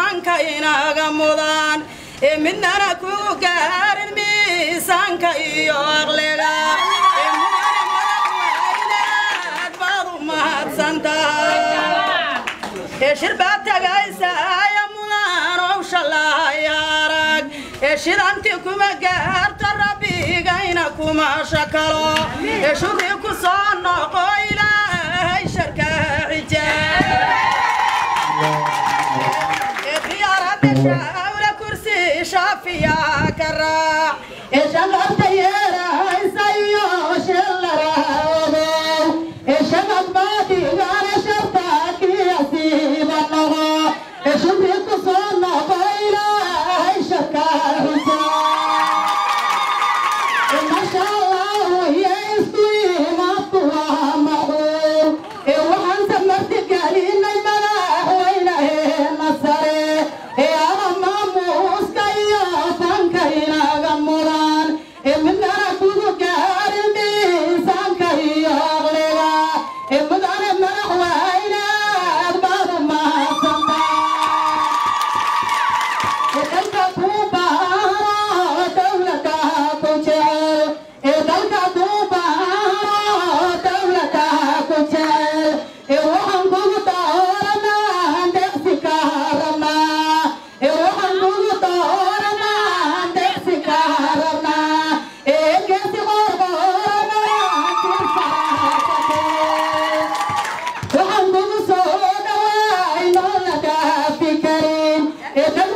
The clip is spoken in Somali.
miisaanka inaga mudan ee midnana ku gaarin miisaanka iyo aqliga ee mudane madaxweyneed baad u mahadsantahay ee shir baa tagaysa aya mudan owsha lahayaarag ee shidanti kuma gaarto rabbigayna kuma shakalo ee shukri ku soo noqo ilaahay sharka xijaab ee khiyaaradda shawla kursi shaafiya ka raac ee shanqarta yeeraysa iyo shilla raawdow ee shanad baadigana sharta kiyasiiba noqo ee shukri ku soo noqo ilaahay sharka xijaab ee masha allah iyo isku imaadku waa macquul ee waxaan samarti gelinay madaxweynaheena sare ee ama maamuuska iyo fanka inaga mudan ee midnana kugu gaarin miisaanka iyo aqliga ee mudane madaxweyneed baad u mahadsantaa dalka ku baahano dawlada ku jecel ee dalka ku baahano dawlada ku jecel ee waxaan kugu dooranaa deeqsi ka rabnaa ee waxaan kugu dooranaa deeqsi ka rabnaa ee geesi qorqorana waxaan kugu soo dhawaay noola dhaafi karin ee